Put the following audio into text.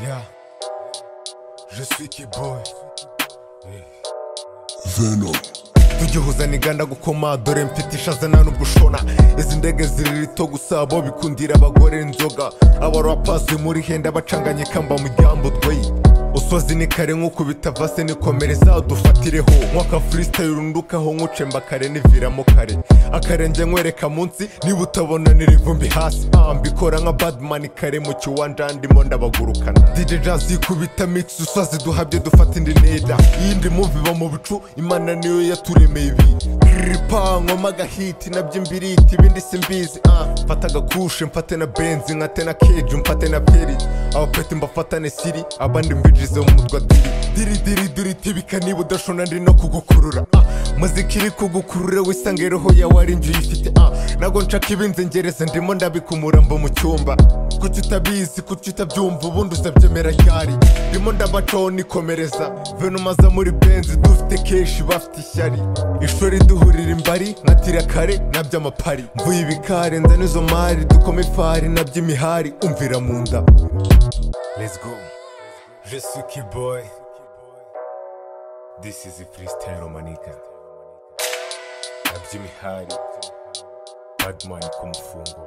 Yeah. Je suis Kiboy. Venom. tugihuza niganda gukoma dore mfite ishaza nta nubwo ushona izi ndege ziri rito gusa bo bikundira abagore inzoga abarapasi muri henda bacanganye kamba mu ryambutweyi usozi ni kare nk'ukubita vase nikomereza udufatireho mwaka freestyle urundukaho nkucemba kare niviramo kare akarenge nkwereka munsi niba utabona nirivumbi hasi Ah, mbikora nka badman kare mu kiwanja ndimo ndabagurukana dj jazz ikubita mix usozi duhabye dufata indi neda iyindi muvi iba mu bicu imana niyo yaturemeye ibi ripa nkoma agahiti nabyo imbiriti ibindi simbizi ah, mfate agakushe mfate na benzi nkate na keju mfate na peri abapeti mbafatane siri abandi mbinjize mu mutwa diri diri diri diri tibika niba udashona ndi no kugukurura ah, muzika iri kugukurura wisange roho yawe ari njye uyifite ah, ntabwo nshaka ibinzengereza ndimo ndabikumura mbo mu cyumba kuki utabizi kuki utabyumva ubundi uzabyemera ryari ndimo ndabacaho nikomereza venuma za muri benzi dufite kenshi bafite ishyari ishuri duhurira imbari nka tirakare na by'amapari mvuye ibikare nza n'izo mari dukoma ifari na by'imihari umvira mu nda Let's go. Je suis Kiboy. This is the freestyle Romanica. Nabyimihari. Badman ku mufungo.